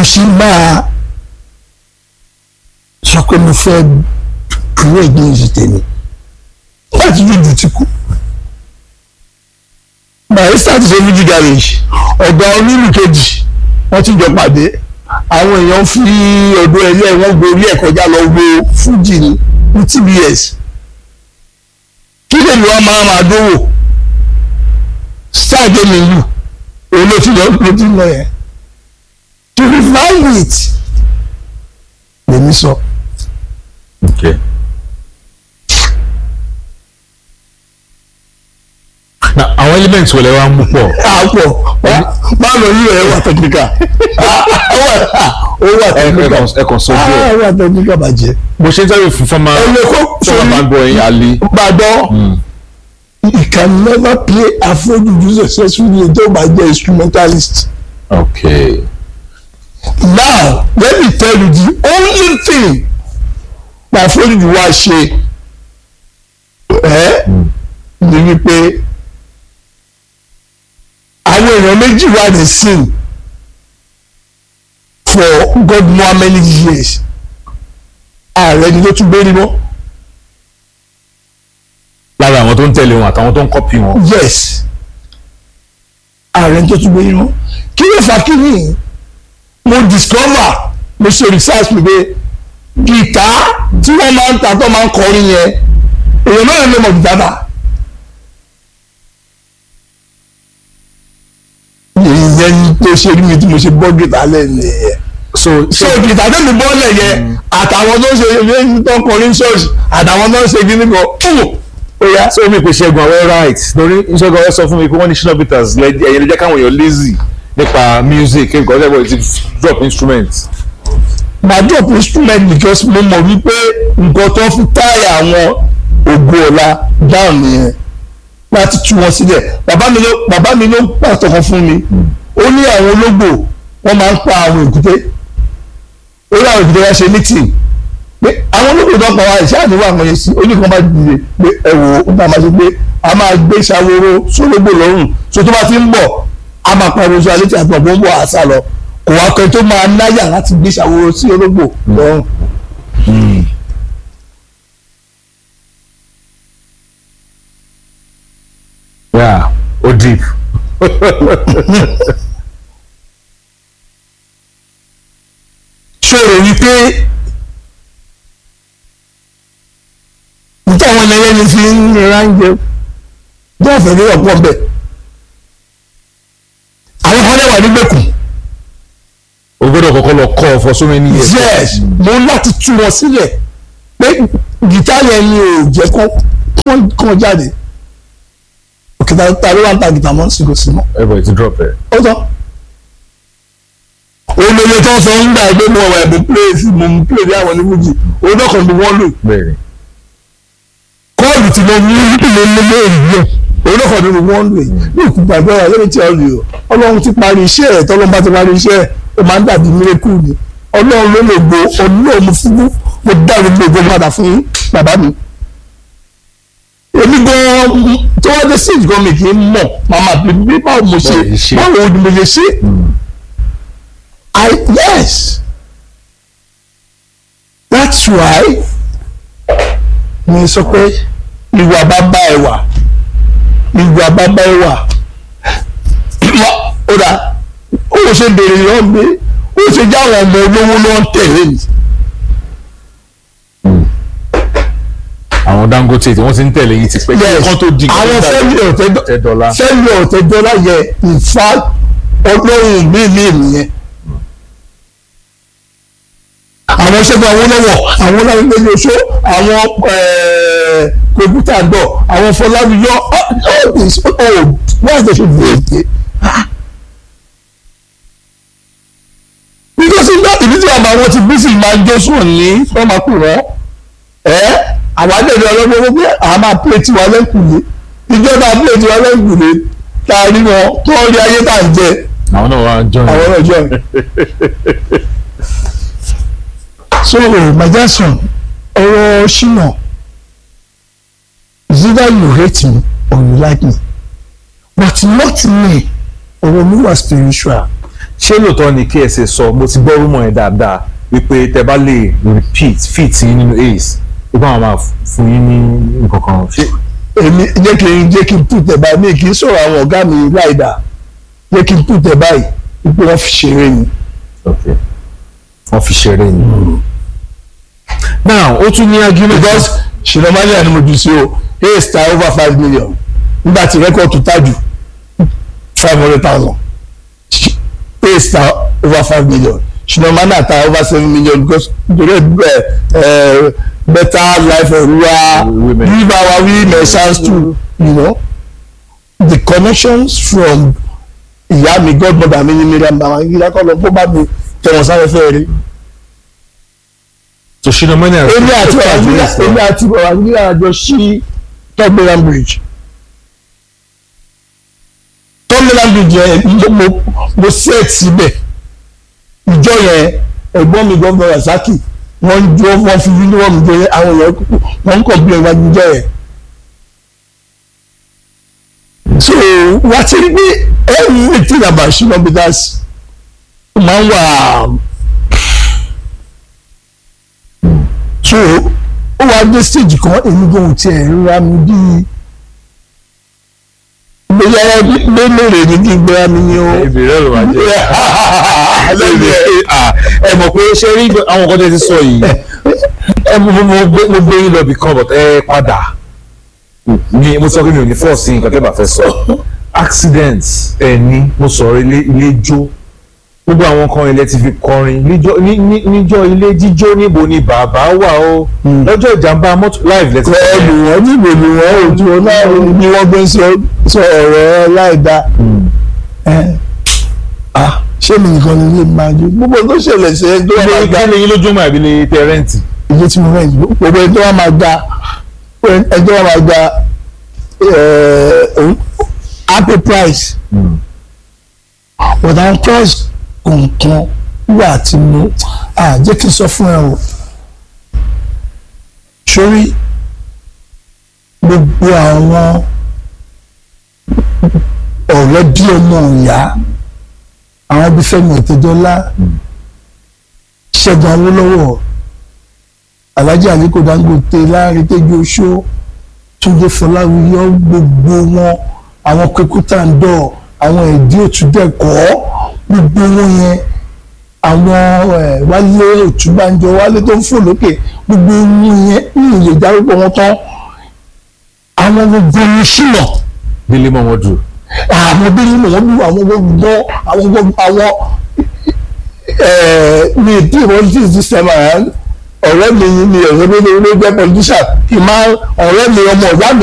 mo ṣe máa sọ pé mo fẹ́ dúró against tèmi láti jújù ti kú barista ti ṣe fújì garage ọ̀gá onílù kejì wọ́n ti jọ pàdé àwọn èèyàn fi ọ̀dọ̀ ẹ̀yẹ wọn gorí ẹ̀ kọjá lọ wo fújì ní ní tbs kí lèmi wá máa máa dówò star game ìlú òun ló ti lọ ló ti lọ yẹn to revive it lèmi sọ. Okay. na àwọn elements wọlé wa ń mú pọ̀ àpọ̀ máa lọ yí ẹ̀ wà technical ó wà technical ẹ kàn sọ díẹ̀ ó wà technical bàjẹ́. bó ṣe ń sáré fún fọmà ẹ lè kó fọmà bá gbọ́ ẹ̀yìn alẹ́ gbàgbọ́ you can never play afrojuju successfully tó bá jẹ́ instrumentalist. okay now let me tell you the only thing na afrojuju wa ṣe ẹ ni wípé àwọn èèyàn méjì wà ní sin for god know how many years ààrẹ ni ló tún gbé rí mọ́ lára àwọn tó ń tẹ̀lé wọn àtàwọn tó ń kọ́pì wọn yes ààrẹ tó tún gbé rí mọ́ kí ló fà kí ni mo discover mo ṣe research mi pé gìtá tí wọ́n máa ń ta tó máa ń kọrin yẹn èèyàn mẹ́rin ló mọ̀ gìtá ta. ìyẹn ni tó ṣe rí mi tí mo ṣe bọ́ gìtá lẹ́nu yẹn so so gìtá tó mi bọ́ọ̀lẹ̀ yẹn àtàwọn tó ń ṣe ilé tó ń kọrin ṣọ́ọ̀ṣì àtàwọn tó ń ṣe kíní kan fún ó yá. so mi pè ṣẹ́gun àwọn right lórí ṣẹ́gun àwọn sọ fún mi pé wọ́n ní Shina Peters ẹ̀yìn lè jẹ́ káwọn èèyàn lazy nípa music kí nǹkan ṣẹ́gun ti drop instrument màá drop instrument because mo mọ̀ wípé nǹkan tó fi táyà àwọn ògo ọ̀la down nìyẹn láti tú wọn sílẹ̀ bàbá mi ló bàbá mi ló pàtó kan fún mi ó ní àwọn ológbò wọ́n máa ń pa àwọn èkúté ó ní àwọn èkúté wá ṣe meeting pé àwọn ológbò tó pa wá ìṣe àdéhùn àwọn yẹn sí oníkan bá dìde pé ẹ wò ó bá máa ṣe pé a máa gbé ṣàwòrò sólógbò lọ́rùn so tó bá ti ń bọ̀ a máa pariwo sí alẹ́ tí a ti mọ̀ pé ó ń bọ̀ àṣà lọ kò wá kan tó máa náyà láti gbé ṣàwòrò sí ológbò lọ́rùn. yeah ó deep ṣòro wípé níta àwọn ẹlẹ́yẹ ni fi ń rira ń jẹ bẹ́ẹ̀ fẹ́ ní ọ̀pọ̀ bẹ́ẹ̀ àwọn kan lẹ́wà nígbèkùn o gbọ́dọ̀ kọ́kọ́ lọ kọ́ for so many years yes mo ń láti tú wọn sílẹ̀ pé gìtá yẹn ni ò jẹ́ kó wọ́n kàn jáde òkè ta ló wà ń ta gìtá mọ́ sí kò sí mọ́ everybody ti drop ẹ̀ ó tán olóye tó ń sọ ń gbà pé mo wà ẹ̀bùn pléèsì mo ń pléèsì àwọn onífújì onídọ̀kan ni wọ́n lò bẹ́ẹ̀ ni kọ́ọ̀lù tí mo ní ìpínlẹ̀ lélẹ̀ ìlú onídọ̀kan ni wọ́n lò yìí ní ìkúpa ìgbọ́ra lẹ́yìn tí a rí o ọlọ́run ti parí iṣẹ́ ẹ̀ tọ́lọ́run bá ti parí iṣẹ́ ẹ̀ ó máa ń dàbí mírẹ́kù ni ọlọ́run ló lè gbó ọlọ́run mo fún mo dá gbogbo ògbó padà fún bàbá mi èmi gan tó wá dé sí ìgbọ́n mi kì í mọ̀ màmá bí báwo mo ṣe Báwo ṣe. báwo ni mo ṣe ṣe I yes that's why mi sọ pé ìwà bàbá ẹ wà ìwà bàbá ẹ wà ó dà ó ṣe béèrè lọ́wọ́ mi ó ṣe jẹ́ àwọn ọmọ olówó ló ń tẹ̀lé mi àwọn Dangote tí wọ́n ti ń tẹ̀lé yìí ti pẹ́ kí yes wọ́n tó di àwọn fẹ́mi tẹ́dọ́lá ọ̀tẹ́dọ́lá fẹ́mi ọ̀tẹ́dọ́lá yẹ ìfá ọlọ́run mi mi nìyẹn àwọn ṣẹ́gun Awólọ́wọ̀ àwọn ọlọ́run oṣó àwọn kòkútà dọ̀ àwọn Fọláwíyọ all this oh why they should be èké because nígbà tí nítorí àwọn àwọn ti bí sì máa jó sùn ní fọmọkùnrin ẹ àwọn àjẹjọ ọlọ́gbọ́n wọ́n pé àwọn máa pè tiwa lẹ́kùnlé ìjọba pè tiwa lẹ́kùnlé tá a rí wọn tó rí ayé tá à ń jẹ àwọn náà wà join àwọn náà jọ. so my son ọ̀rọ̀ ṣìnà is either you hate me or you like me but not me ọ̀rọ̀ mi wà spiritual ṣé lóòótọ́ ni KSA sọ mo ti gbọ́ rúmọ̀ yẹn dáadáa wípé tẹ bá lè repeat fit yín nínú ace wípé àwọn máa fún yín ní nǹkan kan ṣé èmi jẹ́ kí n jẹ́ kí n put ẹ̀ báyìí mi kì í sọ̀rọ̀ àwọn ọ̀gá mi láìda jẹ́ kí n put ẹ̀ báyìí wípé wọ́n fi ṣeré ni. okay wọ́n fi ṣeré ni. now ó tún ní argument. because ṣìnàmánìyà ni mo jù sí o ace ta over five million nígbà tí rẹ́kọ̀tù tájù five hundred thousand ace ta over five million ṣìnàmánìyà ta over seven million because nítorí ẹ ẹ better life for rural Women. give our women chance to you know the connections from ìyá mi godmother mi ní miriam babangida kọ́ lọ kó bá mi tẹ̀wọ̀n sáré fẹ́ rí so ṣínà mọ́ni àti èmi àti babangida èmi àti babangida àjọ sí tọ́gbìnrin bridge tọ́gbìnrin bridge yẹn mo mo mo set síbẹ̀ ìjọ yẹn ẹ̀gbọ́n mi gọ́vnọ̀ rasaki wọ́n ń jó wọ́n fi uniform jẹ àwọn èèyàn wọ́n ń complain wájú ìjọ yẹn so wá ti rí pé everything about Shina Peters máa ń wà so ó wá dé stage kan èmi gan tiẹ̀ ríra mi bíi gbéyàrá lélẹ́rẹ̀ ní kí n gbéra mi ní o. ìbéèrè ló wà jẹ́ lẹ́yìn ẹ̀ ẹ mọ̀ pé ṣé rí àwọn nǹkan tẹ́ ti sọ yìí ẹ mo mo mo gbé mo gbé yín lọ bí kan but ẹ padà mi mo sọ pé mi ò ní fọ́ọ̀sì nǹkan tẹ́ bá fẹ́ sọ accident ẹ ní mo sọ̀rọ̀ ilé ilé jó gbogbo àwọn kan ilé ti fi kọrin níjọ́ ní- ní- níjọ́ ilé jíjó níbo ni bàbá wà ó lọ́jọ́ ìjàmbá mọ́tò live lẹ́tí ẹlù wọn níbo ni wọn ò ju ọlọ́run bí wọ́n gbé ń sọ sọ ọ̀rọ̀ láìda ṣé mi nìkan ni ilé máa jó gbogbo tó ṣẹlẹ̀ sí ẹni tó wà máa kí gba ni yín lójú mọ́ àbí ní tẹ́rẹ́ǹtì ilé tí mo rẹ̀ jù gbogbo ẹni tó wà máa gba ẹni tó wà máa gba happy price ọ̀dà price kọ̀ọ̀kan wà tí mo à jẹ́ kí n sọ fún ẹ o sórí gbogbo àwọn ọ̀rẹ́ bí ọmọ ìyá àwọn bí Fẹ́mi Ọ̀tẹ́dọ́lá Ṣẹ́gun Awólọ́wọ̀ Alhaji Aliko Dangote Láàrin Tẹ́jú Oṣó Túndé Fọláwíyọ gbogbo wọn àwọn Kwekútàndọ̀ àwọn ẹ̀dí òtúndẹ̀kọ́ gbogbo wọn yẹn àwọn ẹ̀ Wálé Òtúbánjọ Wálé tó ń fò lókè gbogbo wọn yẹn ní ìlè dárúkọ wọn tán àwọn gbogbo ní ṣìnà délé mọ́ wọn dùn. àwọn bí nínú wọn bí àwọn gbogbo àwọn gbogbo àwọn ẹ̀ẹ́ ní ìdí politics this time around ọ̀rẹ́ mi ni ọ̀rẹ́ mi ló jẹ́ politician kì í máa ọ̀rẹ́ mi ọmọ ọ̀gá mi